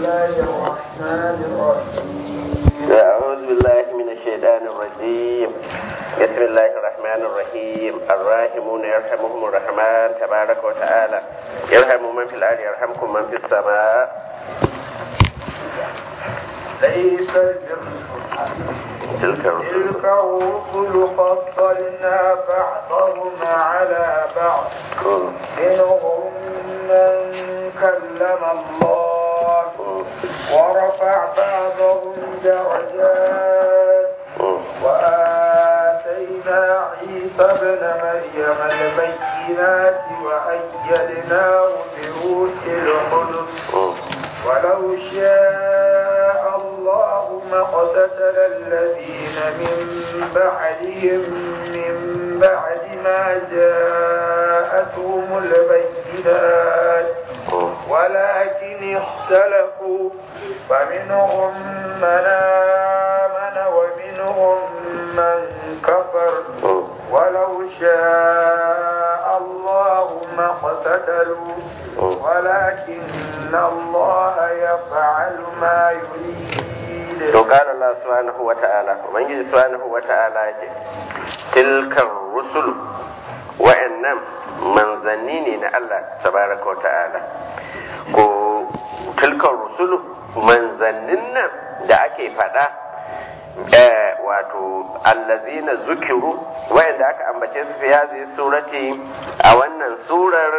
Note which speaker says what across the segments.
Speaker 1: الله الرحمن الرحيم
Speaker 2: أعوذ بالله من الشيطان الرجيم بسم الله الرحمن الرحيم الراحمون يرحمهم الرحمن تبارك وتعالى يرحم من في الأرض يرحمكم من في السماء
Speaker 1: ليس البر
Speaker 2: تلك الرسل
Speaker 1: تلك الرسل فضلنا بعضهم على بعض منهم من كلم الله ورفع بعضهم درجات وآتينا عيسى ابن مريم البينات وأيدناه بروح القدس ولو شاء الله ما اقتتل الذين من بعدهم من بعد ما جاءتهم البينات ولكن اختلفوا فمنهم من آمن ومنهم من كفر ولو شاء الله ما اقتتلوا ولكن الله يفعل ما يريد
Speaker 2: to qala Allah subhanahu wa ta'ala ubangiji subhanahu wa ta'ala yake tilkar rusul wa'annan manzanni ne na Allah tabaraka wa ta'ala ko tilkar rusul manzannin nan da ake faɗa eh, wato allazina zukiru wa'anda aka ambace su fi hadhihi surati a wannan surar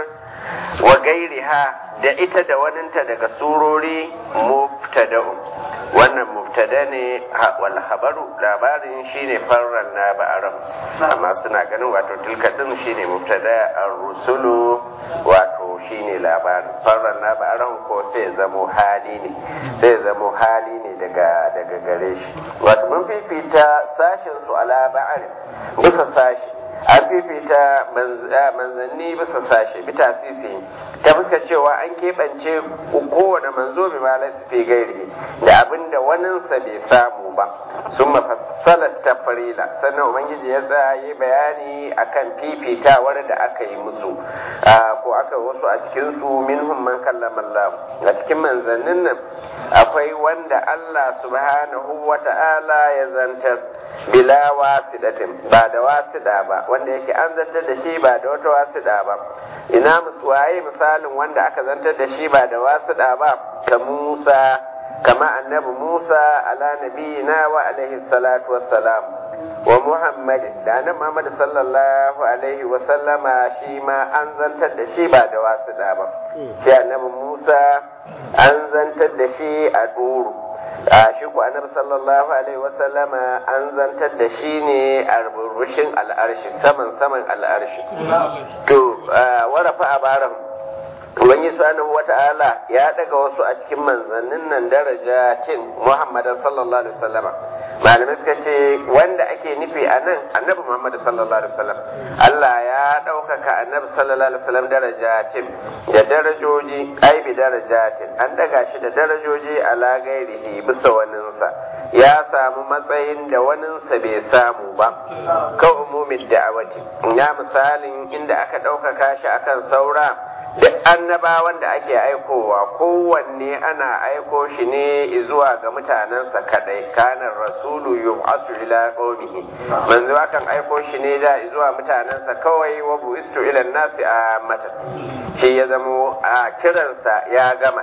Speaker 2: wa gairiha da ita da waninta daga surori mubtada'un wannan mubtada ne wal habaru labarin shine farran na ba'aram amma suna ganin wato tilka din shine mubtada ar-rusulu wato shine labarin farran na ba'aram ko sai zamo hali ne sai zamo hali ne daga daga gare shi wato mun fifita sashin su ala ba'arin bisa sashi an fifita manzanni bisa sashe bi tasisi ta fuska cewa an keɓance kowane manzo bi ma fi gairi da abin da waninsa bai samu ba sun mafassalar ta farila sannan ubangiji ya tsaye bayani akan fifitawar da aka yi musu ko aka wasu a cikinsu minhum man kallama Allah a cikin manzannin nan akwai wanda Allah subhanahu wa ta'ala ya zantar bila wasidatin ba da wasida ba wanda yake an zantar da shi ba da wata wasida ba ina waye misalin wanda aka zantar da shi ba da wasida ba ka Musa kama annabi Musa ala nabiyina wa alaihi salatu wassalam wa Muhammad da annabi Muhammad sallallahu alaihi wa sallama shi ma an zantar da shi ba da wasida ba shi annabi Musa an zantar da shi a duru a shi ku annabi sallallahu alaihi wasallama an zantar da shi ne a rubushin al'arshi saman saman al'arshi to warafa a baran Ubangi subhanahu wata'ala ya daga wasu a cikin manzannin nan daraja cin Muhammadan sallallahu alaihi wasallama malamai suka ce wanda ake nufi a nan annabi Muhammad sallallahu alaihi wasallam Allah ya ɗaukaka annabi sallallahu alaihi wasallam darajatin da darajoji ai bi darajatin an daga shi da darajoji ala gairihi bisa waninsa ya samu matsayin da waninsa bai samu ba ka umumin da'awati ya misalin inda aka ɗaukaka shi akan saura duk annabawan da ake aikowa kowanne ana aiko shi ne zuwa ga mutanensa kadai kanan rasulu yub'atu ila qaumihi manzo akan aiko shi ne da zuwa mutanensa kawai wa bu'istu ila nasi a mata shi ya zamo a kiransa ya gama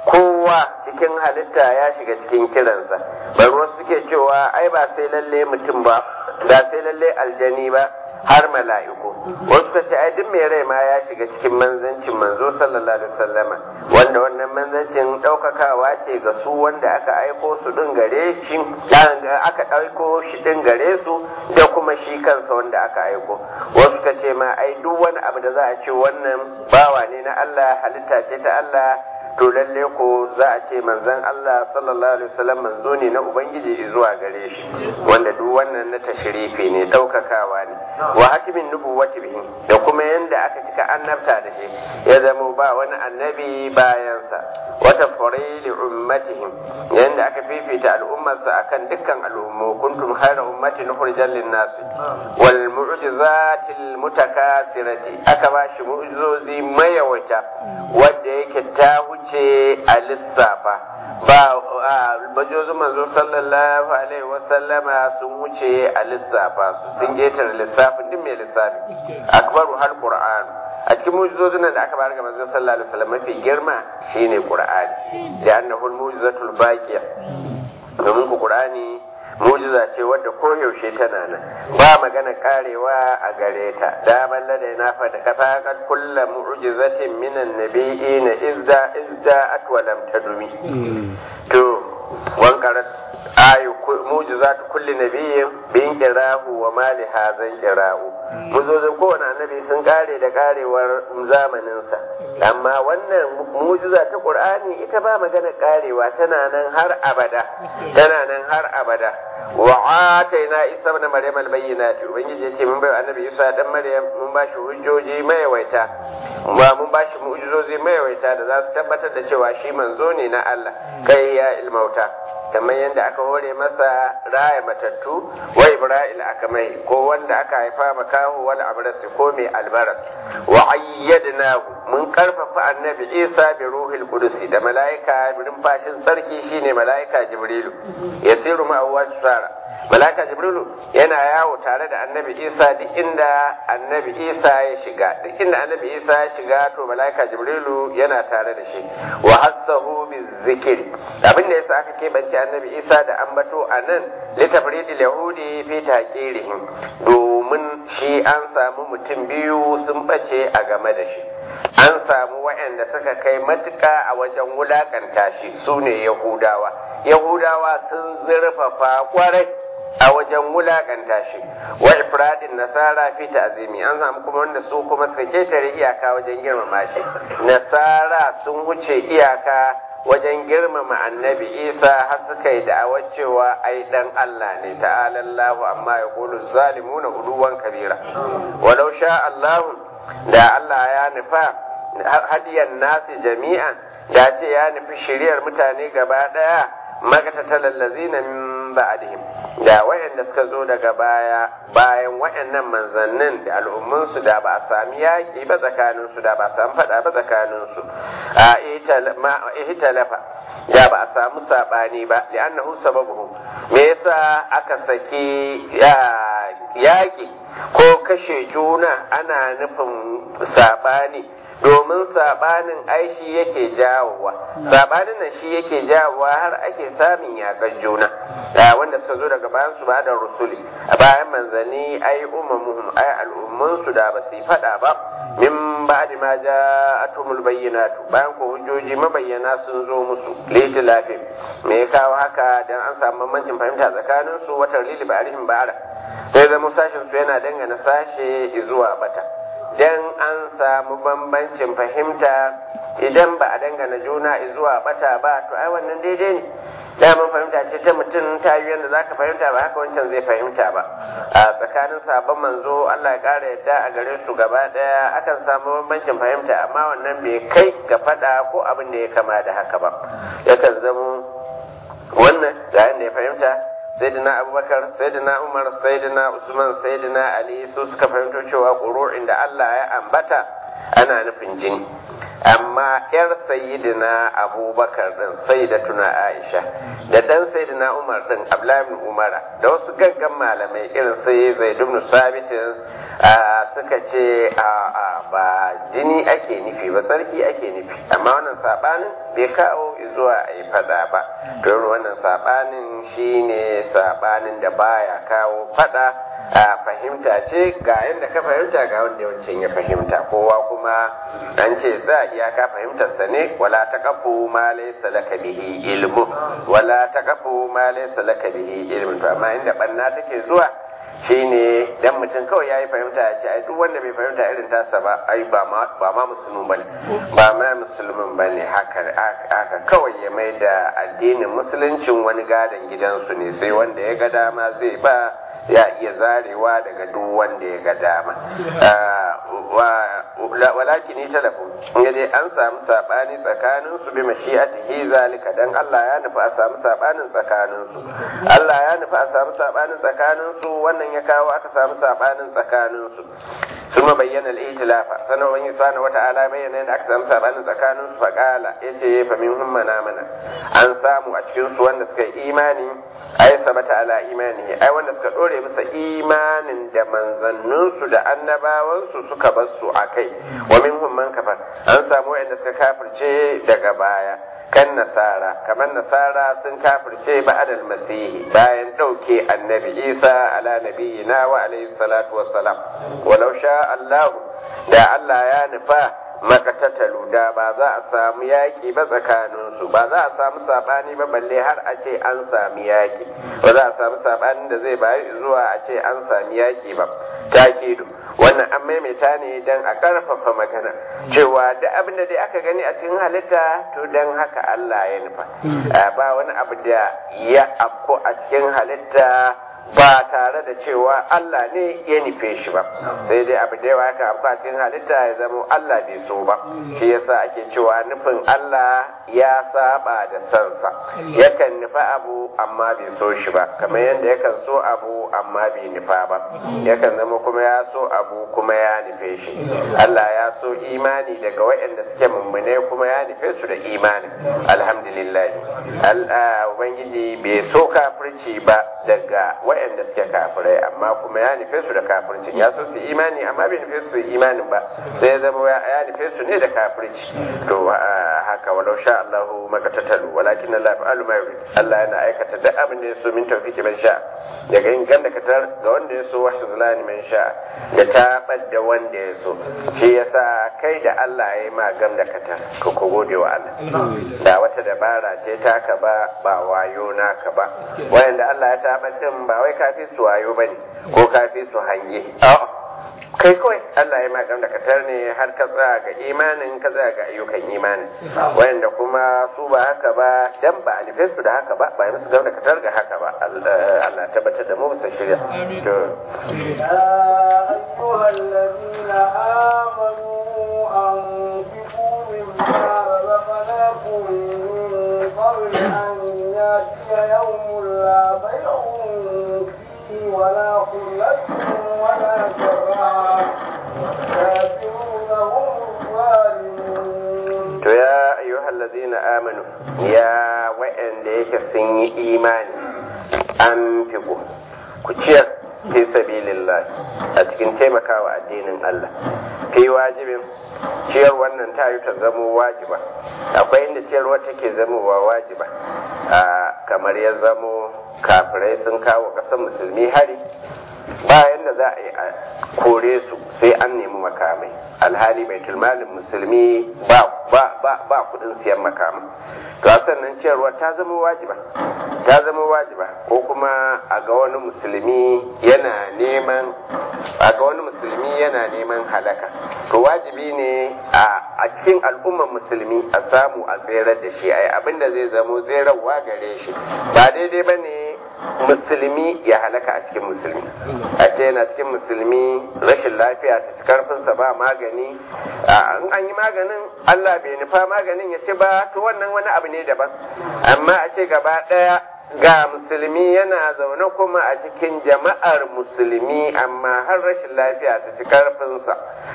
Speaker 2: kowa cikin halitta ya shiga cikin kiransa bari wasu suke cewa ai ba sai lalle mutum ba ba sai lalle aljani ba har mala'iku wasu ka ce ai duk mai rai ma ya shiga cikin manzancin manzo sallallahu alaihi wasallama wanda wannan manzancin ɗaukakawa ce ga su wanda aka aiko su ɗin gare shi aka aiko shi ɗin gare su da kuma shi kansa wanda aka aiko wasu ka ce ma ai duk wani abu da za a ce wannan bawa ne na Allah halitta ce ta Allah to lalle ko za a ce manzon Allah sallallahu alaihi wasallam manzo ne na ubangiji zuwa gare shi wanda duk wannan na tashrifi ne daukakawa ne wa hakimin nubuwati bihi da kuma yanda aka cika annabta da shi ya zama ba wani annabi bayansa wata farili ummatihim yanda aka aka fifita al'ummarsa akan dukkan al'ummu kuntum khayra ummatin ukhrijat lin-nas wal mu'jizatil mutakasirati aka ba shi mu'jizozi mayawata wanda yake ta huce a lissafa ba bajozin manzo sallallahu alaihi wasallama sun wuce a lissafa su sun ƙetare lissafin duk mai lissafi akbaru har qur'an a cikin mujizozin da aka bayar ga manzo sallallahu alaihi wasallam mafi girma shine qur'ani da annahu mujizatul baqiya domin ku qur'ani mujiza ce wadda koyaushe tana nan ba magana karewa a gare ta da balla da na fada kafa kad kullu mu'jizatin minan nabiyina izda izda atwalam tadumi to wankarat ayu mujizatu kulli nabiyyin bin qirahu wa mali hazan qirahu mujizozin kowane annabi sun kare da karewar zamanin sa amma wannan mujiza ta qur'ani ita ba magana karewa tana nan har abada tana nan har abada wa ataina isa ibn maryam al-bayyinat ubangiji yace mun bai annabi isa dan maryam mun ba shi hujjoji mayawaita ba mun ba shi mu'jizozi mayawaita da za su tabbatar da cewa shi manzo ne na Allah kai ya ilmauta kamar yadda aka hore masa raya matattu wa ibrahim aka mai ko wanda aka haifa makahu wal abrasi ko mai albaras wa ayyadnahu mun karfafa annabi isa bi ruhil qudusi da malaika birin fashin sarki shine malaika jibrilu yasiru ma sara malaika jibrilu yana yawo tare da annabi isa duk inda annabi isa ya shiga duk inda annabi isa ya shiga to malaika jibrilu yana tare da shi wa hassahu bizikri abin da yasa aka keɓance annabi isa da ambato a nan litafridil yahudi fi taqirihim domin shi an samu mutum biyu sun bace a game da shi an samu waɗanda suka kai matuƙa a wajen wulakanta shi su ne yahudawa yahudawa sun zurfafa kwarai a wajen wulakanta shi wa ifradin nasara fi ta'zimi an samu kuma wanda su kuma suka ketare iyaka wajen girmama shi nasara sun wuce iyaka wajen girmama annabi isa har suka yi da'awar cewa ai dan Allah ne ta'ala Allahu amma ya kulu zalimuna uluwan kabira walau sha Allahu da Allah ya nufa hadiyan nasi jami'an da ce ya nufi shiriyar mutane gaba daya magatatal allazina min ba'dihim da wayanda suka zo daga baya bayan wayannan manzannin da al'ummun su da ba a sami yaki ba tsakanin su da ba a sami fada ba tsakanin su a ihtalafa da ba a samu sabani ba li'annahu sababuhu me yasa aka saki yaki ko kashe juna ana nufin sabani domin sabanin aishi yake jawowa sabanin nan shi yake jawowa har ake samun yakan juna wanda suka zo daga bayan su ba da rusuli a bayan manzanni ai umamuhum ai al'ummun su da ba su fada ba min ba'di ma ja'atumul bayyinatu bayan ko hujjoji mabayyana sun zo musu litilafin me ya kawo haka dan an samu bambancin fahimta tsakanin su wata lili ba'arihim ba'ara sai zama sashin su yana dangana sashe zuwa bata dan an samu bambancin fahimta idan ba a dangana juna zuwa bata ba to ai wannan daidai ne daman fahimta ce ta mutum ta yi yadda za ka fahimta ba haka wancan zai fahimta ba a tsakanin sabon manzo Allah ya ƙara yadda a gare su gaba ɗaya akan samu bambancin fahimta amma wannan bai kai ga faɗa ko abin da ya kama da haka ba yakan zamo wannan ga yadda ya fahimta sayyidina abubakar sayyidina umar sayyidina usman sayyidina ali su suka fahimto cewa ƙuru'in da Allah ya ambata ana nufin jini amma yar sayyidina abubakar din sayyidatuna aisha da dan sayyidina umar din abdullahi ibn umara da wasu gaggan malamai irin sai zaid ibn sabit suka ce a a ba jini ake nufi ba tsarki ake nufi amma wannan sabanin bai kawo zuwa a yi fada ba don wannan sabanin shine sabanin da baya kawo fada a fahimta ce ga yadda ka fahimta ga wanda yawancin ya fahimta kowa kuma an ce za a iyaka fahimtarsa ne wala ta kafu ma laysa laka bihi ilmu wala ta kafu ma laysa laka bihi ilmu to amma inda banna take zuwa shine dan mutum kawai yayi fahimta ya ce ai duk wanda bai fahimta irin tasa ba ai ba ma ba ma musulmin bane ba ma musulmin bane haka haka kawai ya mai da addinin musuluncin wani gadon gidansu ne sai wanda ya ga dama zai ba ya iya zarewa daga duk wanda ya ga dama walakin ita lafu ya dai an samu sabani tsakanin su bi mashi'atihi zalika dan Allah ya nufi a samu sabanin tsakanin su Allah ya nufi a samu sabanin tsakanin su wannan ya kawo aka samu sabanin tsakanin su ثم بين الائتلاف سنة وإن سبحانه وتعالى بين أن أكثر سبحانه سكان فقال يجي فمنهم من آمن أن ساموا أشكين سوان نسك إيماني أي ثبت على إيمانه أي وان نسك أولي بس إيمان دا من ظننسو دا أنبا وانسو سك بسو أكي ومنهم من كفر أن ساموا أن نسك كافر شيء دا قبايا kan nasara kamar nasara sun kafirce ba'adal masihi bayan ɗauke annabi isa ala nabiyina wa alaihi salatu wassalam walau sha Allah da Allah ya nufa makatatalu da ba za a samu yaƙi ba tsakaninsu ba za a samu saɓani ba balle har a ce an sami yaƙi ba za a samu saɓanin da zai bayi zuwa a ce an sami yaƙi ba takidu wannan an maimaita ne don a ƙarfafa magana cewa da abin da dai aka gani a cikin halitta to don haka Allah ya nufa ba wani abu da ya afko a cikin halitta ba tare da cewa Allah ne ya nufe shi ba sai dai abu da yawa ka afko a cikin halitta ya zama Allah bai so ba shi yasa ake cewa nufin Allah ya saba da sansa yakan nufa abu amma bai so shi ba kamar yadda yakan so abu amma bai nufa ba yakan zama kuma ya so abu kuma ya nufe shi Allah ya so imani daga waɗanda suke mummune kuma ya nufe su da imani alhamdulillah ubangiji bai so kafirci ba daga waɗanda suke kafirai amma kuma ya nufe su da kafirci ya so su imani amma bai nufe su imanin ba sai ya zama ya nufe su ne da kafirci to haka walau sha Allahu makatatalu walakin Allah fa'alu ma yurid Allah yana aikata duk abin da ya so min tawfiki man sha daga yin ganda katar ga wanda ya so wa zulani man sha da tabar da wanda ya so shi yasa kai da Allah ya yi ma gam da katar ka ko gode wa Allah da wata dabara ce taka ba ba wayo naka ba wayanda Allah ya tabar din ba wai kafi su wayo bane ko kafi su hange a'a kai kawai Allah ya magana da katar ne har ka tsaya ga imanin ka tsaya ga ayyukan imanin wanda kuma su ba haka ba dan ba a su da haka ba ba yi musu gama da katar ga haka ba Allah tabbatar da mu bisa shirya to
Speaker 1: أيها الذين آمنوا أنفقوا مما رزقناكم من قبل أن يأتي يوم لا بيع فيه ولا خلة ولا شفاعة والكافرون هم الظالمون
Speaker 2: to ya ayyuhal ladzina amanu ya wa'anda yake sun yi imani an fiku ku ciyar fi sabilillah a cikin taimakawa addinin Allah fi wajibin ciyar wannan ta yi ta zamo wajiba akwai inda ciyarwa take zamowa wajiba a kamar ya zamo kafirai sun kawo ƙasar musulmi hari bayan da za a yi a kore su sai an nemi makamai alhali bai malin musulmi ba ba ba ba kudin siyan makamai to a sannan ciyarwa ta zama wajiba ta zama wajiba ko kuma a ga wani musulmi yana neman a ga wani musulmi yana neman halaka to wajibi ne a cikin al'ummar musulmi a samu a tserar da shi ai abinda zai zamo tserarwa gare shi ba daidai ba ne musulmi ya halaka a cikin musulmi a ce yana cikin musulmi rashin lafiya ta ci karfinsa ba magani in an yi maganin Allah bai nufa maganin ya ce ba to wannan wani abu ne daban amma a ce gaba ɗaya ga musulmi yana zaune kuma a cikin jama'ar musulmi amma har rashin lafiya ta ci karfinsa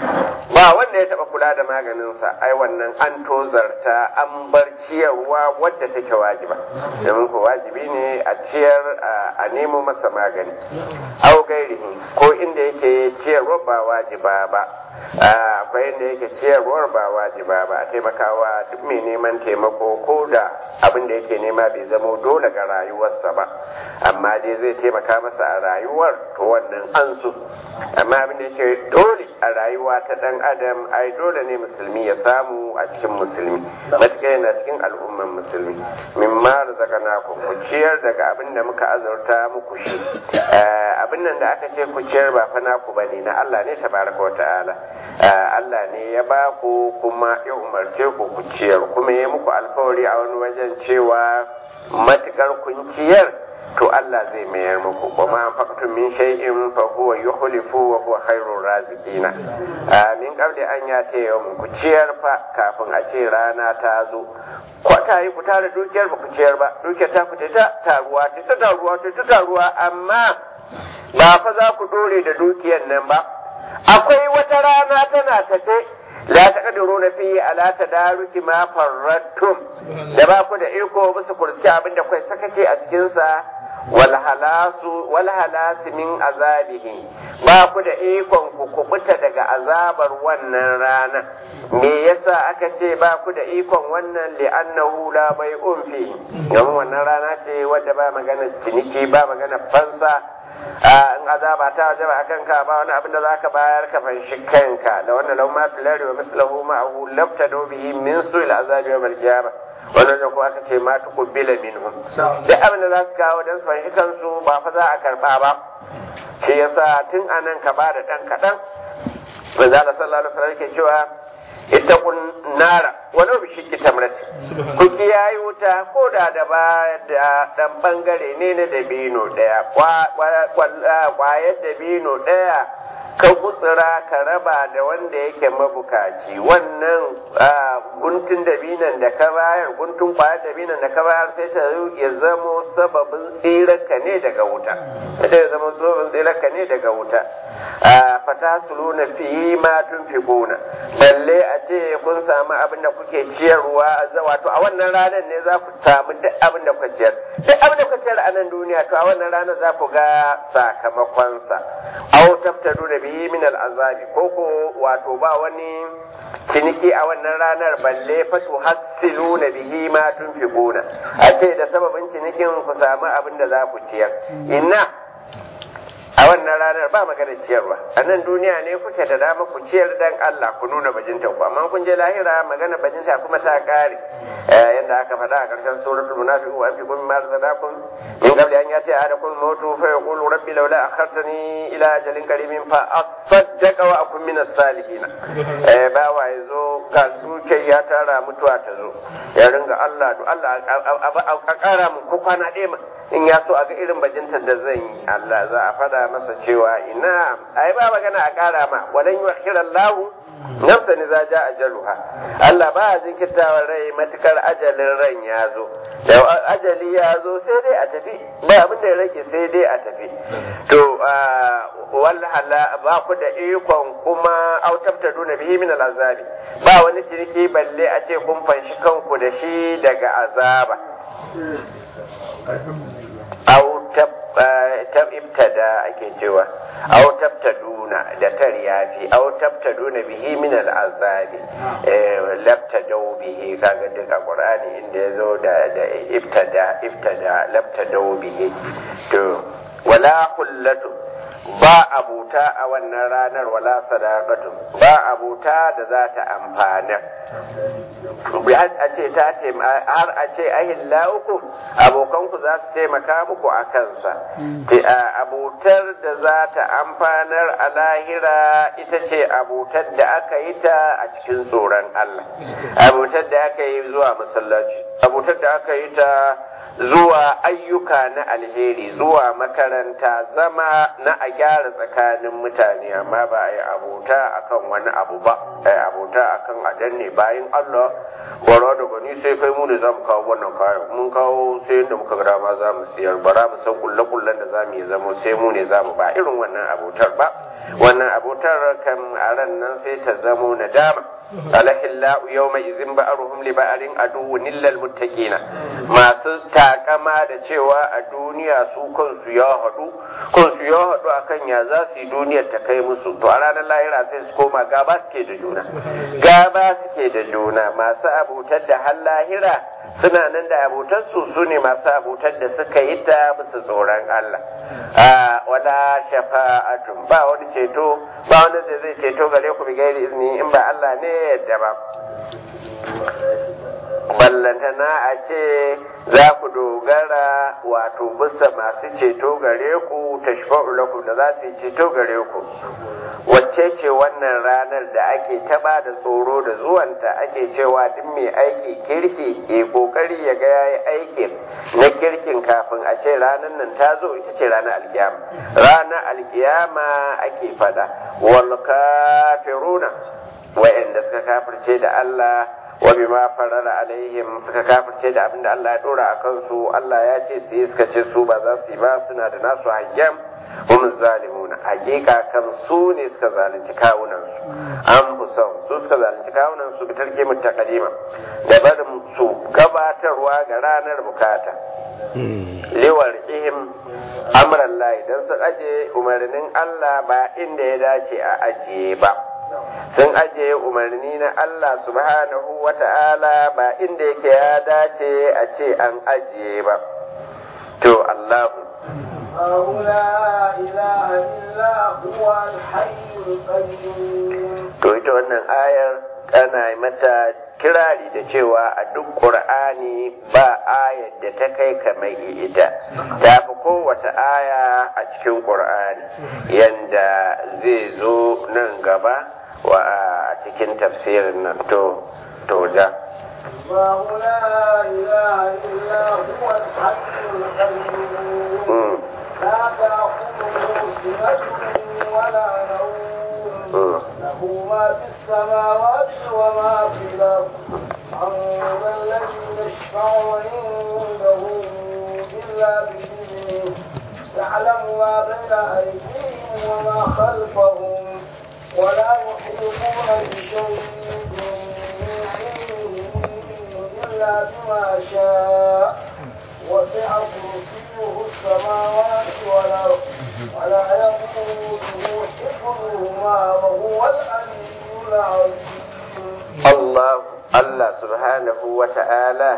Speaker 2: ba wanda ya taba kula da maganinsa ai wannan an tozarta an bar ciyarwa wadda take wajiba domin ko wajibi ne a ciyar a nemo masa magani au gairihi ko inda yake ciyarwa ba wajiba ba akwai inda yake ciyarwar ba wajiba ba a taimakawa duk mai neman taimako ko da abin da yake nema bai zamo dole ga rayuwarsa ba amma dai zai taimaka masa a rayuwar to wannan an so amma abin da yake dole a rayuwa ta dan adam ai dole ne musulmi ya samu a cikin musulmi matuƙa yana cikin al'umman musulmi min ma razaqnakum ku ciyar daga abin da muka azurta muku shi abin nan da aka ce ku ciyar ba fa naku bane na Allah ne tabaraka wa ta'ala Allah ne ya ba ku kuma ya umarce ku ku ciyar kuma ya muku alfawari a wani wajen cewa matukar kun ciyar to Allah zai mayar muku wa ma anfaqtum min shay'in fa huwa yukhlifu wa huwa khairur raziqina min qabli an yata yawm ku ciyar fa kafin a ce rana ta zo ko ta yi ku tara dukiyar ba ku ciyar ba dukiyar ta ku ta taruwa ta ta taruwa ta ta taruwa amma ba fa za ku dore da dukiyar nan ba akwai wata rana tana tafe la taqdiruna fi ala tadaruki ma farrattum da ba ku da iko bisa kursi abin da kai sakace a cikin sa wal halasu wal halasi min azabihi ba ku da ikon ku kubuta daga azabar wannan rana me yasa aka ce ba ku da ikon wannan li'annahu la bai'un fi domin wannan rana ce wadda ba magana ciniki ba magana fansa in azaba ta wajaba a kanka ba wani abin da za ka bayar ka fanshi kanka da wannan lau ma filari wa mislahu ma'ahu labta bihi min su'il azabi wa malkiyama wannan da kuma aka ce ma tuqbila minhum duk abin da za su kawo dan su fanshi kansu ba fa za a karba ba shi yasa tun anan ka ba da dan kadan manzo Allah sallallahu alaihi wasallam yake cewa ittaqun nara walau bi shikki tamrati ku kiyaye wuta ko da da ba da dan bangare ne na dabino daya kwayar dabino daya ka gutsura ka raba da wanda yake mabukaci wannan guntun dabinan da ka bayar guntun kwayar dabinan da ka bayar sai ta ya zamo sababin tsirarka ne daga wuta sai ya zama sababin tsirarka ne daga wuta fata suluna fi ma tunfiquna balle a ce kun samu abin da kuke ciyarwa wato a wannan ranar ne za ku samu duk abin da kuka ciyar duk abin da kuka ciyar a nan duniya to a wannan ranar za ku ga sakamakonsa aw taftadu da bihi min al'azabi ko ko wato ba wani ciniki a wannan ranar balle fa tuhassilu na bihi ma tunfiquna a ce da sababin cinikin ku samu abin da za ku ciyar inna a wannan ranar ba magana ciyarwa a nan duniya ne kuke da dama ku ciyar dan Allah ku nuna bajinta ku amma kun je lahira magana bajinta kuma ta kare yadda aka faɗa a ƙarshen suratul munafiqun wa fi kulli ma razaqakum min qabli an yati ahadakum mautu fa yaqulu rabbi laula akhartani ila ajalin qarimin fa asaddaqa wa akun min as-salihin eh ba wa yazo ga duke ya tara mutuwa ta zo ya ringa Allah to Allah a ƙara mun ko kwana ɗaya ma in ya so a ga irin bajintar da zan yi Allah za a faɗa masa cewa ina ai ba magana a ƙara ma walan yukhira Allah nafsan idza jaa ajaluha Allah ba ya jinkirtawa rai matukar ajalin ran ya zo da ajali ya zo sai dai a tafi ba abin da ya rage sai dai a tafi to wallahala ba ku da ikon kuma autabta duna bihi min al'azabi ba wani ciniki balle a ce kun fanshi kanku da shi daga azaba au tab ibtada ake cewa au tabtaduna da tar yafi au tabtaduna bihi min al'azabi labtadau bihi kaga duka qur'ani inda yazo da da ibtada ibtada labtadau bihi to wala kullatu ba abuta a wannan ranar wala sadaqatu ba abuta da za ta amfana har a ce ta har a ce ahillaukum abokanku za su taimaka muku a kansa abutar da za ta amfanar a lahira ita ce abutar da aka yi ta a cikin tsoron Allah abutar da aka yi zuwa masallaci abutar da aka yi ta zuwa ayyuka na alheri zuwa makaranta zama na a gyara tsakanin mutane amma ba a yi abota akan wani abu ba a yi abota akan a danne bayan Allah gwara da gani sai kai mu ne za mu kawo wannan kayan mun kawo sai yadda muka ga dama za mu siyar bara mu san kulle kullen da za mu yi zamo sai mu ne za mu ba irin wannan abotar ba wannan abotar kan a ran nan sai ta zamo nadama alahillahu yawma izin ba'aruhum li ba'arin aduwwun illal muttaqina masu takama da cewa a duniya su kansu ya haɗu kansu ya haɗu akan ya za su yi duniyar ta kai musu to a ranar lahira sai su koma gaba suke da juna gaba suke da juna masu abutar da har lahira suna nan da abotar su su ne masu abotar da suka yi ta musu tsoron Allah a wala shafa'atun ba wani ceto ba wani da zai ceto gare ku bi gairi izini in ba Allah ne yadda ba ballantana a ce za ku dogara wato bisa masu ceto gare ku ta lakum da za su yi ceto gare ku wacce ce wannan ranar da ake taba da tsoro da zuwanta ake cewa duk mai aiki kirki ke kokari ya ga yayi aikin na kirkin kafin a ce ranar nan ta zo ita ce ranar alkiyama ranar alkiyama ake fada wal kafiruna wa'anda suka kafirce da Allah wa bima farara alaihim suka kafirce da abinda Allah ya dora a kansu Allah ya ce su yi suka ce su ba za su yi ba suna da nasu hayyam hum zalimuna hakika kan su ne suka zalunci kawunan su an fusau su suka zalunci kawunan su bi tarke mutaqaddima da barin su gabatarwa ga ranar bukata liwar ihim amran lahi dan su aje umarnin Allah ba inda ya dace a ajiye ba sun ajiye umarni na Allah subhanahu wa ta'ala ba inda yake ya dace a ce an ajiye ba to Allahu
Speaker 1: الله لا إله إلا هو الحي القيوم
Speaker 2: to ita wannan ayar ana mata kirari da cewa a duk ƙur'ani ba ayar da ta kai kamar ita ta fi kowace aya a cikin ƙur'ani yanda zai zo nan gaba wa a cikin tafsirin nan to to da
Speaker 1: الله لا إله إلا هو الحي القيوم لا تأخذه سنة ولا نوم له ما في السماوات وما في الأرض من الذي يشفع عنده إلا بإذنه يعلم ما بين أيديهم وما خلفهم ولا يحيطون بشيء من علمه إلا بما شاء وسع كرسيه السماوات والأرض ولا يقوده حفظهما وهو العلي العظيم
Speaker 2: Allah Allah subhanahu wa ta'ala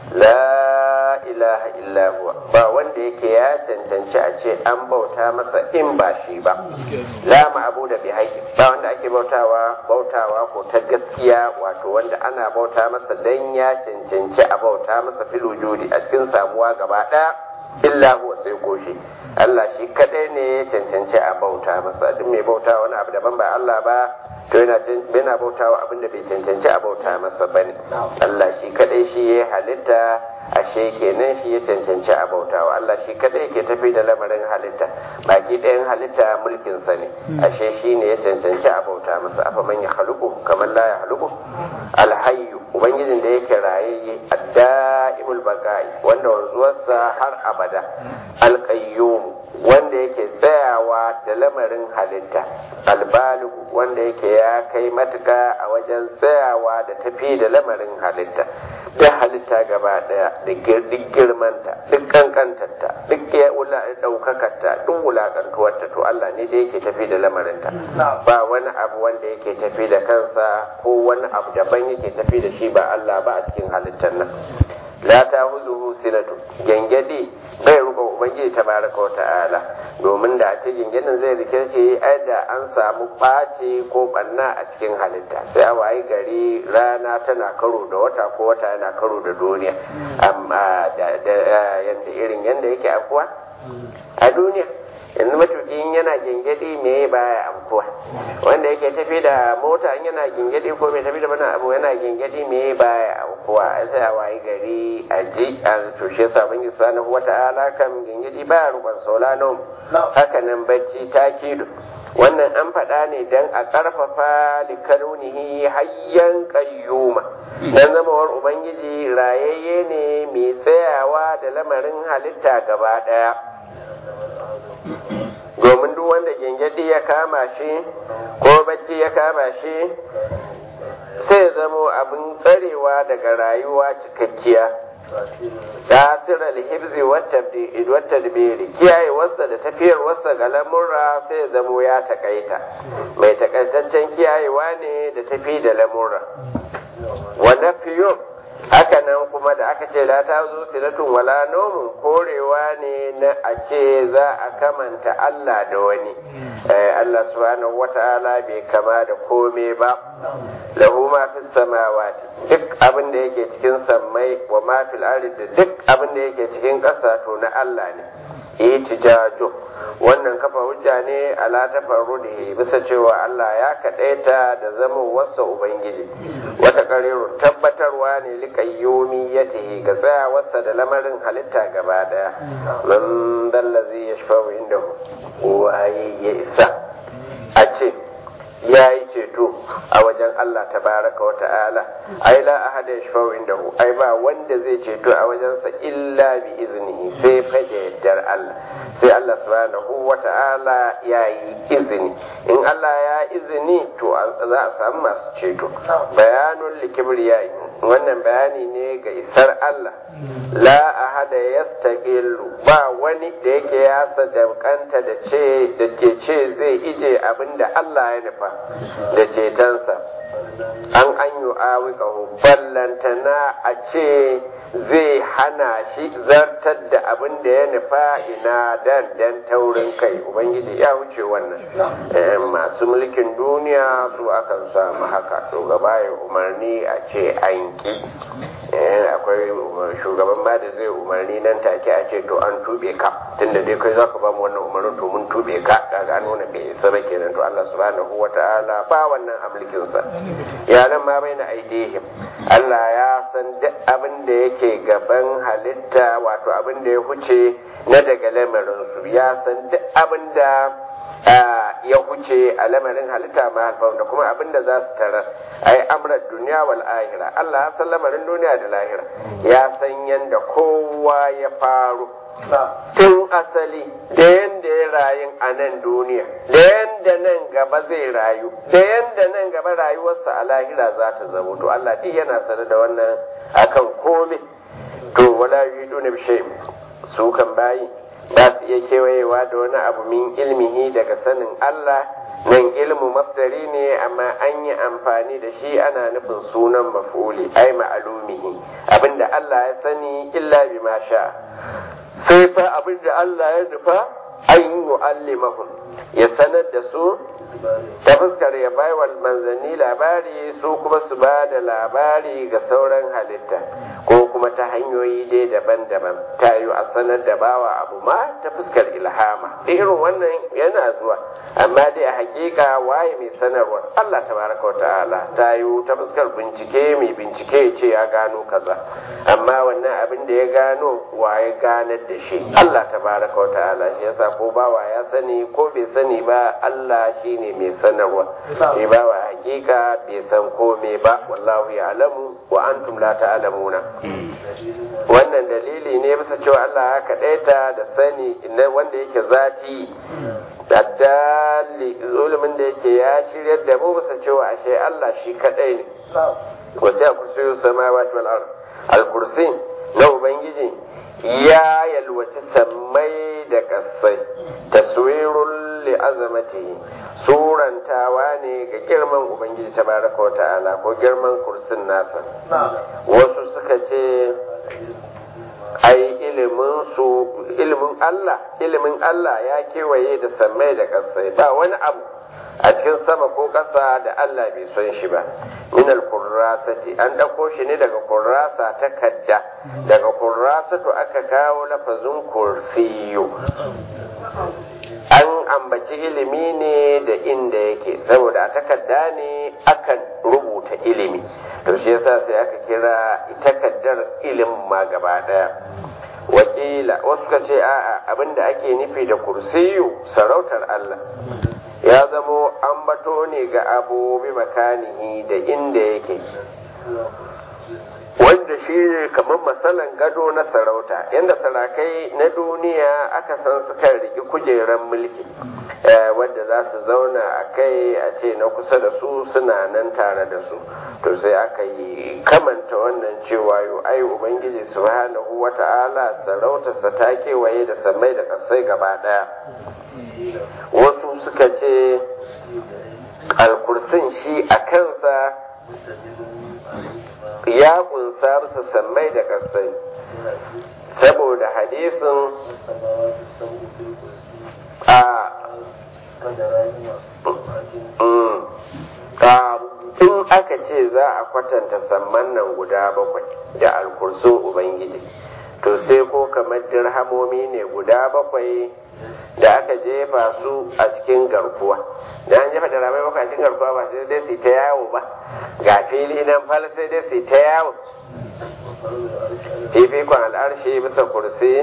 Speaker 2: la ilaha illa huwa ba wanda yake ya cancanci a ce an bauta masa in ba shi ba la ma'abu da bi haƙi ba wanda ake bautawa bautawa ko ta gaskiya wato wanda ana bauta masa dan ya cancanci a bauta masa fil wujudi a cikin samuwa gaba ɗaya illa huwa sai ko shi Allah shi kadai ne ya cancanci a bauta masa duk mai bauta wani abu daban ba Allah ba to yana yana bautawa abin da bai cancanci a bauta masa bane Allah shi kadai shi ya halitta ashe kenan shi ya cancanci a bautawa Allah shi kadai ke tafi da lamarin halitta baki ɗayan halitta mulkin sa ne ashe shi ne ya cancanci a bauta masa afa man ya haluku kamar la ya haluku alhayyu ubangijin da yake rayayye addaimul baqai wanda wanzuwarsa har abada alqayyum wanda yake tsayawa da lamarin halitta albaligu wanda yake ya kai matuka a wajen tsayawa da tafi da lamarin halitta duk halitta gaba daya duk girmanta duk kankantarta duk ya daukakarta duk wulakantuwarta to Allah ne da yake tafi da lamarinta ba wani abu wanda yake tafi da kansa ko wani abu daban yake tafi da shi ba Allah ba a cikin halittar nan la ta huzuhu sinatu gengedi bai ruka ubangiji tabaraka wa ta'ala domin da a ce gengenin zai rike shi ai da an samu ɓaci ko ɓanna a cikin halitta sai a wayi gari rana tana karo da wata ko wata yana karo da duniya amma da yanda irin yanda yake akuwa a duniya yanzu matuƙin yana gingedi me baya amkuwa wanda yake tafi da mota in yana gingedi ko mai tafi da mana abu yana gingedi me baya amkuwa sai a wayi gari a ji a tushe sabon isanahu wata ala kan gingedi baya rukun saulano haka nan bacci takidu wannan an faɗa ne don a ƙarfafa likarunihi hayyan ƙayyuma don zamawar ubangiji rayayye ne mai tsayawa da lamarin halitta gaba ɗaya domin duk wanda gengedi ya kama shi ko bacci ya kama shi sai zamo abin tsarewa daga rayuwa cikakkiya tasirar hibzi wata dibiri kiyaye wasa da tafiyar wasa ga lamurra sai zamo ya takaita mai takaitaccen kiyayewa ne da tafi da lamurra wa nafiyo haka nan kuma da aka ce la ta zo silatun wala nomun korewa ne na a ce za a kamanta Allah da wani Allah subhanahu wata'ala bai kama da kome ba lahu ma fi samawati duk abin da yake cikin sammai wa ma fil ardi da duk abin da yake cikin ƙasa to na Allah ne itijaju wannan kafa hujja ne ala tafarrudihi bisa cewa Allah ya kadaita da zaman wasa ubangiji wata qarirun tabbatarwa ne liqayyumi yatihi ga tsayawarsa da lamarin halitta gaba daya man dallazi yashfa'u indahu waye ya isa a ce ya yi ceto a wajen Allah tabaraka wa ta'ala ai la ahada yashfa'u indahu ai ba wanda zai ceto a wajensa illa bi iznihi sai fa da yaddar Allah sai Allah subhanahu wa ta'ala ya yi izini in Allah ya izini to za a samu masu ceto bayanun likibriyai wannan bayani ne ga isar Allah la ahada yastaqillu ba wani da yake ya sadaukanta da ce da ke ce zai ije abinda Allah ya nufa da cetonsa an an yi awikahu ballantana a ce zai hana shi zartar da abin da ya nufa ina dan dan taurin kai ubangiji ya wuce wannan masu mulkin duniya su akan samu haka shugaba ya umarni a ce an ki akwai shugaban ba da zai umarni nan take a ce to an tube ka tunda dai kai zaka ba mu wannan umarnin to mun tube ka kaga nuna bai isa ba kenan to Allah subhanahu wataala ba wannan amlikin sa ya nan ma bai na aidihim Allah ya san duk abin da yake gaban halitta wato abin da ya huce na daga lamarin su ya san duk abin da ya huce a lamarin halitta ma halfa da kuma abin da za su tarar ai amrar duniya wal ahira Allah ya san lamarin duniya da lahira ya san yanda kowa ya faru tun asali da yanda ya rayu a nan duniya da yanda nan gaba zai rayu da yanda nan gaba rayuwarsa a lahira za ta zamo to Allah duk yana sane da wannan akan komai to wala yiduna bi shay'in su kan bayi ba su iya kewayewa da wani abu min ilmihi daga sanin Allah nan ilmu masdari ne amma an yi amfani da shi ana nufin sunan maf'uli ai ma'alumihi abinda Allah ya sani illa bi ma sha sai fa abinda Allah ya nufa an yu'allimahum ya sanar da su ta fuskar ya bai wal manzanni labari su kuma su ba da labari ga sauran halitta ko kuma ta hanyoyi dai daban-daban ta yi a sanar da bawa abu ma ta fuskar ilhama irin wannan yana zuwa amma dai a hakika waye mai sanarwa Allah tabaraka wata'ala ta yi ta fuskar bincike mai bincike ya ce ya gano kaza amma wannan abin da ya gano waye ganar da shi Allah tabaraka wata'ala shi yasa ko bawa ya sani ko bai sani ba Allah shine mai sanarwa shi bawa hakika bai san kome ba wallahu ya'lamu wa antum la ta'lamuna wannan dalili ne bisa cewa Allah ya kaɗaita da sani wanda yake zati daddali zulumin da yake ya shiryar da mu bisa cewa ashe Allah shi kaɗai ne wasu ya kursiyu samawati wal ard al kursi na ubangiji ya yalwaci sammai da kasai taswirul li azamatihi surantawa ne ga girman ubangiji tabaraka wa ta'ala ko girman kursin nasa wasu suka ce ai ilimin su ilimin Allah ilimin Allah ya kewaye da sammai da kasai ba wani abu a cikin sama ko ƙasa da Allah bai son shi ba min al-kurrasati an ɗauko shi ne daga kurrasa ta kadda daga kurrasatu aka kawo lafazin kursiyo an ambaci ilimi ne da inda yake saboda a takarda ne akan rubuta ilimi to shi yasa sai aka kira takaddar ilimin ma gaba daya wakila wasu ka ce a'a abinda ake nufi da kursiyu sarautar Allah ya zamo ambato ne ga abu bi makanihi da inda yake wanda shi ne kamar matsalan gado na sarauta yadda sarakai na duniya aka san suka riki kujeran mulki wadda za su zauna a kai a ce na kusa da su suna nan tare da su to sai aka yi kamanta wannan cewa yau ai ubangiji subhanahu wata'ala sarautarsa ta kewaye da samai da kasai gaba daya wasu suka ce alkursin shi a kansa ya kunsa masa sammai da kasai saboda hadisin a in aka ce za a kwatanta samman nan guda bakwai da alkursun ubangiji to sai ko kamar dirhamomi ne guda bakwai da aka jefa su a cikin garkuwa da an jefa dirhamai bakwai a cikin garkuwa ba sai dai su ta yawo ba ga fili nan fal sai dai su ta yawo fifikon al'arshi bisa kursi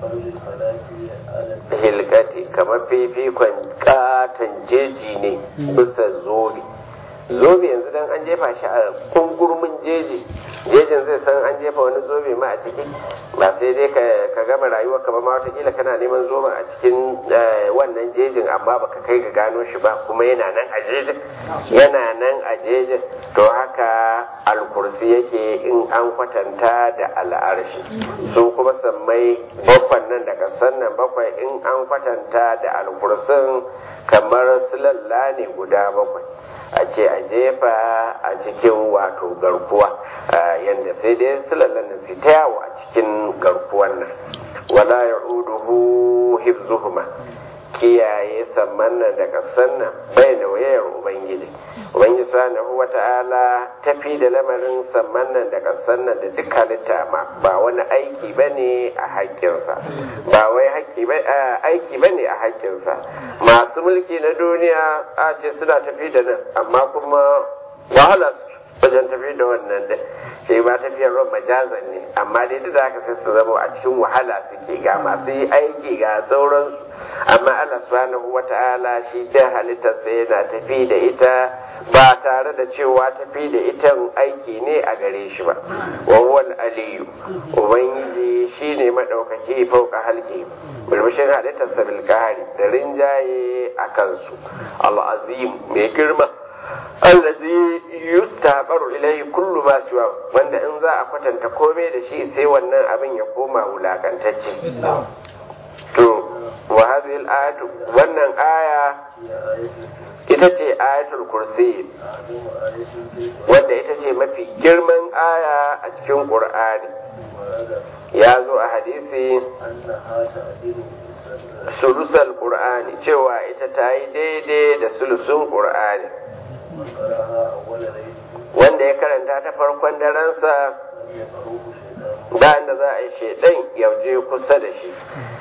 Speaker 2: hilkati kamar fifikon katon jeji ne bisa zobe zobe yanzu dan an jefa shi a kungurmin jeji jejin zai san an jefa wani zobe ma a ciki ba sai dai ka gama rayuwar ka ba ma watakila kana neman zoben a cikin wannan jejin amma baka kai ga gano shi ba kuma yana nan a jejin yana nan a jejin to haka alkursi yake in an kwatanta da al'arshi su kuma sammai bakwan nan daga sannan bakwai in an kwatanta da alkursin kamar sulalla ne guda bakwai a ce a jefa a cikin wato garkuwa yadda sai dai sulallan da su ta yawo a cikin garkuwan nan wala ya uduhu hibzuhuma kiyaye samman nan da kasan nan bai da wayar ubangiji ubangiji subhanahu wata'ala tafi da lamarin samman nan da kasan nan da duk halitta ma ba wani aiki bane a haƙƙinsa ba wai aiki bane a haƙƙinsa masu mulki na duniya a ce suna tafi da nan amma kuma wahala wajen tafi da wannan da shi ba tafiyar ruwan majazan ne amma dai duk da haka sai su zama a cikin wahala suke ga masu yi aiki ga sauransu amma Allah subhanahu wata'ala shi da halittarsa yana tafi da ita ba tare da cewa tafi da ita aiki ne a gare shi ba wa huwal aliyu ubangiji shine madaukaki fauka halki bulbushin halittarsa bil da rinjaye a kansu al-azim mai girma allazi yustaqaru ilayhi kullu ma siwa wanda in za a kwatanta komai da shi sai wannan abin ya koma wulakantacce to wa hadhihi al-ayatu wannan aya ita ce ayatul kursi wanda ita ce mafi girman aya a cikin qur'ani ya zo a hadisi sulusal qur'ani cewa ita ta yi daidai da sulusun qur'ani wanda ya karanta ta farkon daransa bayan da za a yi shaidan yauje kusa da shi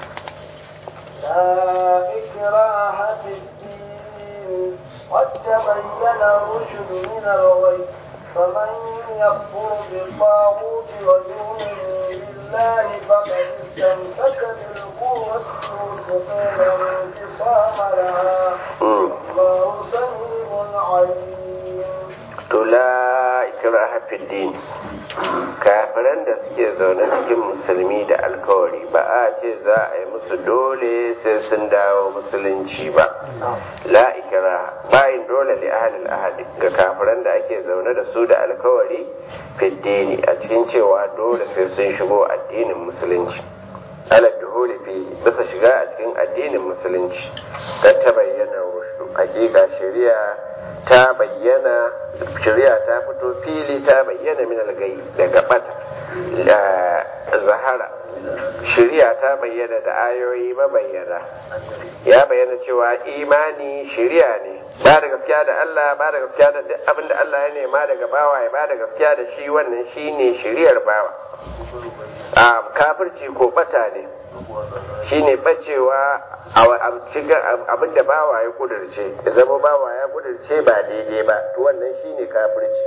Speaker 1: لا إكراه في الدين قد تبين الرشد من الغي فمن يكفر بالطاغوت ويؤمن بالله فقد استمسك بالقوة الوثقى لا انفصام لها والله سميع عليم
Speaker 2: to la ikraha fid din kafiran da suke zaune cikin musulmi da alkawari ba a ce za a yi musu dole sai sun dawo musulunci ba la ikraha bayin dole li ahlil ahadi ga kafiran da ake zaune da su da alkawari fid dini a cikin cewa dole sai sun shigo addinin musulunci ala duhuli fi bisa shiga a cikin addinin musulunci kan ta bayyana rushdu hakika shari'a ta bayyana shari'a ta fito fili ta bayyana min algai daga bata zahara shari'a ta bayyana da ayoyi mabayyana ya bayyana cewa imani shari'a ne ba da gaskiya da Allah ba da gaskiya da duk abin da Allah ya nema daga bawa ya ba da gaskiya da shi wannan shine shari'ar bawa a kafirci ko bata ne shine bacewa abin da bawa ya kudurce ya zama bawa ya kudurce ba daidai ba to wannan shine kafirci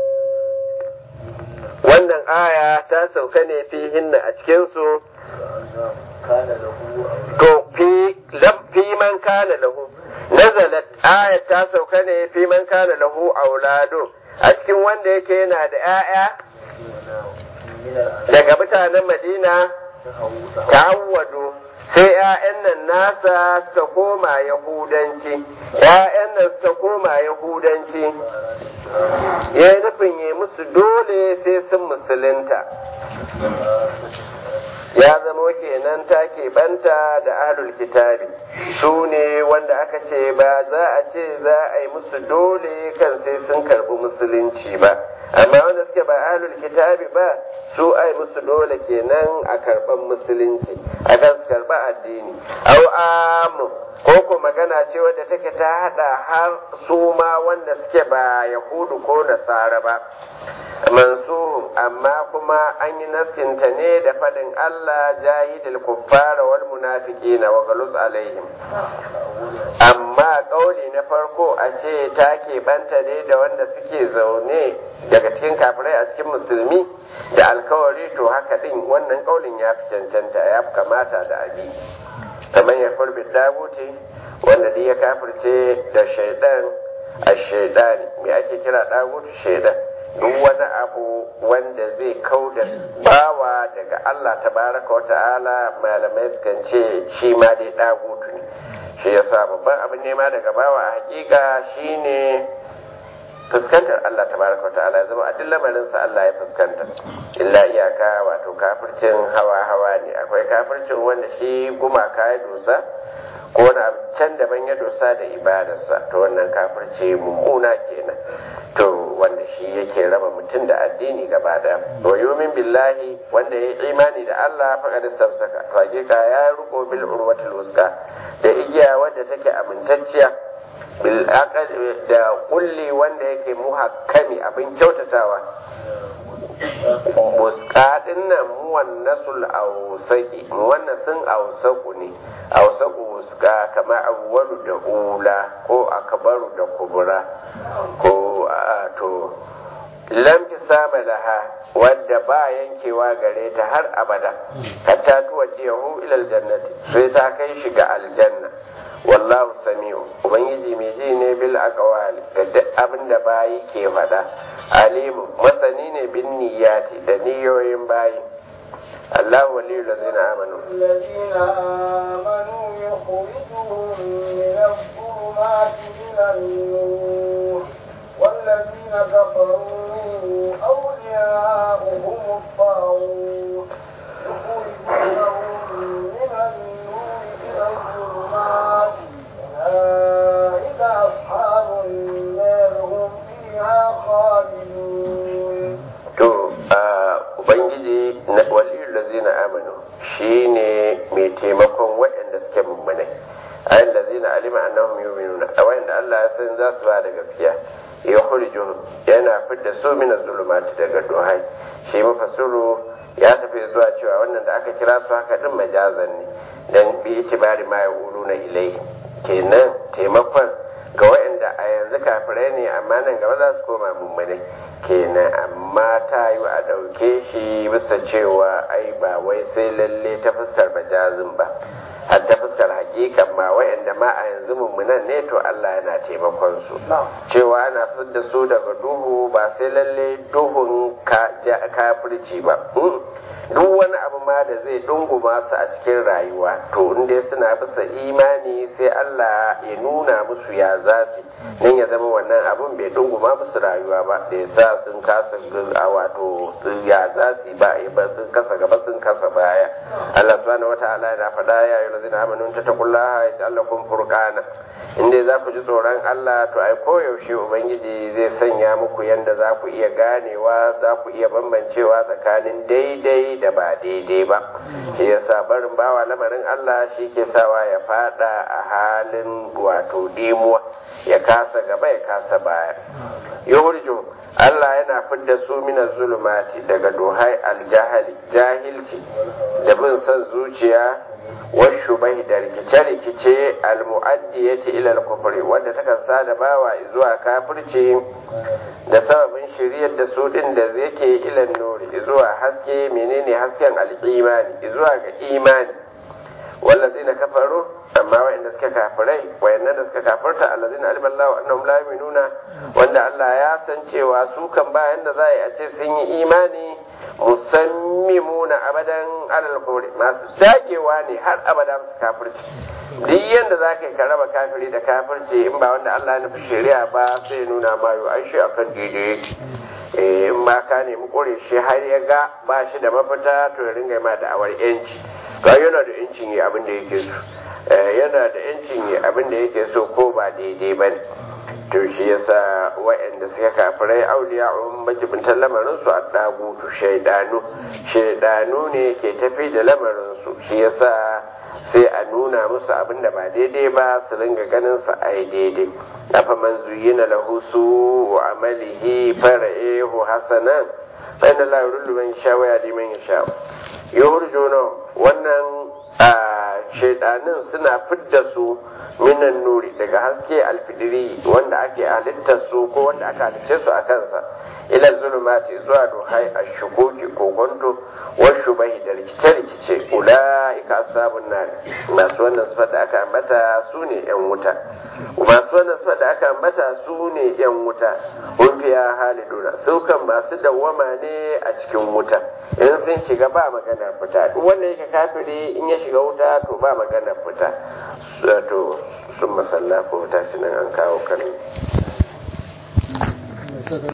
Speaker 2: wannan aya ta sauka ne fi hinna a cikinsu to fi fi man kana lahu nazalat aya ta sauka ne fi man kana lahu auladu a cikin wanda yake yana da 'ya'ya daga mutanen madina ta'awwadu sai ‘ya'yan nan nasa suka koma Yahudanci, ‘ya'yan nan suka koma Yahudanci, ya yi nufin yi musu dole sai sun musulunta. Ya zama kenan ta banta da ahlul kitabi su ne wanda aka ce ba za a ce za a yi musu dole kan sai sun karɓi musulunci ba, amma wanda suke ba ahlul kitabi ba su ai musu dole kenan a karban musulunci a kan su karba addini au amu ko ko magana ce wadda take ta hada har su ma wanda suke ba yahudu ko nasara ba mansuhun amma kuma an yi nassinta ne da fadin Allah jahidul kuffara wal munafiqina wa galus alaihim amma kauli na farko a ce ta banta ne da wanda suke zaune daga cikin kafirai a cikin musulmi da alkawari to haka din wannan kaulin ya fi cancanta ya fi kamata da abi kamar ya furbi daguti wanda duk ya kafirce da shaidan a shaidani me ake kira dagutu shaidan duk wani abu wanda zai kauda bawa daga Allah tabaraka wa ta'ala malamai sukan ce shi ma dai dagutu ne shi yasa babban abin nema daga bawa a hakika shine fuskantar Allah tabaraka wa ta'ala ya zama a duk lamarinsa Allah ya fuskanta illa iyaka wato kafircin hawa hawa ne akwai kafircin wanda shi gumaka ya dosa ko wani abu can daban ya dosa da ibadarsa to wannan kafirce mummuna kenan to wanda shi yake raba mutum da addini gaba daya wa yumin billahi wanda ya imani da Allah faqad istamsaka to hakika ya riko bil urwatil wuska da igiya wadda take amintacciya bil da kulli wanda yake muhakkami abin kyautatawa muskaɗin nan muwannasul ausaki muwannasin ausaku ne ausaku muska kamar awwalu da ula ko akbaru da kubura ko a to lam sama laha wadda ba yankewa gare ta har abada hatta tuwajiyahu ila aljannati sai ta kai shi ga aljanna wallahu sami'u ubangiji mai ji ne bil aqwali da duk abin da bayi ke faɗa alimu masani ne bin niyyati da niyoyin bayi Allah waliyul ladzina amanu
Speaker 1: الذين آمنوا يخرجهم من الظلمات إلى النور والذين كفروا أولياؤهم الطاغوت يخرجونهم من النور إلى الظلمات أولئك أصحاب النار هم فيها خالدون
Speaker 2: to ubangiji na waliyul ladzina amanu shine mai taimakon waɗanda suke mummunai ayin ladzina alima annahum yu'minuna a wanda Allah ya san za su ba da gaskiya ya hurjuhum yana fidda su min zulumati daga duhai shi mafassuru ya tafi zuwa cewa wannan da aka kira su haka din majazan ne dan bi itibari ma na ilai kenan taimakon ga waɗanda a yanzu kafirai ne amma nan gaba za su koma mummunai kenan amma ta yi a ɗauke shi bisa cewa ai ba wai sai lalle ta fuskar majazin ba har ta fuskar hakikan ma waɗanda ma a yanzu mummunan ne to Allah yana taimakon su cewa ana fitar da su daga duhu ba sai lalle duhun kafirci ba duk wani abu ma da zai dunguma su a cikin rayuwa to inda suna bisa imani sai Allah ya nuna musu ya zafi nan ya zama wannan abun bai dunguma musu rayuwa ba da ya sa sun kasa a wato sun ya zafi ba ba sun kasa gaba sun kasa baya Allah subhanahu wataala yana faɗa ya yi lazina amanu ta taqullaha ya ta'allakum furqana inda za ku ji tsoron Allah to ai koyaushe ubangiji zai sanya muku yanda za ku iya ganewa za ku iya bambancewa tsakanin daidai da ba daidai ba shi yasa barin bawa lamarin Allah shi ke sawa ya fada a halin wato dimuwa ya kasa gaba ya kasa baya yuhurju Allah yana fidda su mina zulumati daga duhai aljahali jahilci da bin son zuciya washubahi da rikice-rikice almu'addiyati ila al-kufri wanda takan sada bawa zuwa kafirci da sababin shiryar da su din da yake ila nuri zuwa haske menene hasken al-imani zuwa ga imani wallazina kafaru amma wa'anda suka kafirai wayannan da suka kafirta allazina alima Allahu annahum la yu'minuna wanda Allah ya san cewa su kan bayan da za a ce sun yi imani musammimuna abadan alal kufri masu dagewa ne har abada su kafirci duk yanda za ka yi ka raba kafiri da kafirci in ba wanda Allah ya nufi shari'a ba sai nuna ma yau ai shi akan daidai yake in ma ka nemi kore shi har ya ga ba shi da mafita to ya ringa ma da awar yanci ga yana da yancin yi abin da yake so yana da yancin yi abin da yake so ko ba daidai ba ne to shi yasa wa'anda suka kafirai auliya un majibintan lamarin su a dagutu shaidanu shaidanu ne ke tafi da lamarin su shi yasa sai a nuna musu abin da ba daidai ba su ringa ganin su ai daidai afa man zuyina lahu su amalihi fara'ehu hasanan fa inna la yurullu man yasha wa yahdi man yasha yuhrijuna wannan shaidanin suna fidda su minan nuri daga haske alfidiri wanda ake halittar su ko wanda aka halicce su a kansa ila zulumati zuwa duhai a shukoki ko kwanto washu bai da rikice-rikice ula'ika asabun nari masu wannan sifar da aka ambata su ne yan wuta masu wannan sifar da aka ambata su ne yan wuta hun fiya haliduna su kan masu dawwama ne a cikin wuta in sun shiga ba magana fita duk wanda yake kafiri in ya shiga wuta to ba magana fita to sun masalla ko tashi nan an kawo kan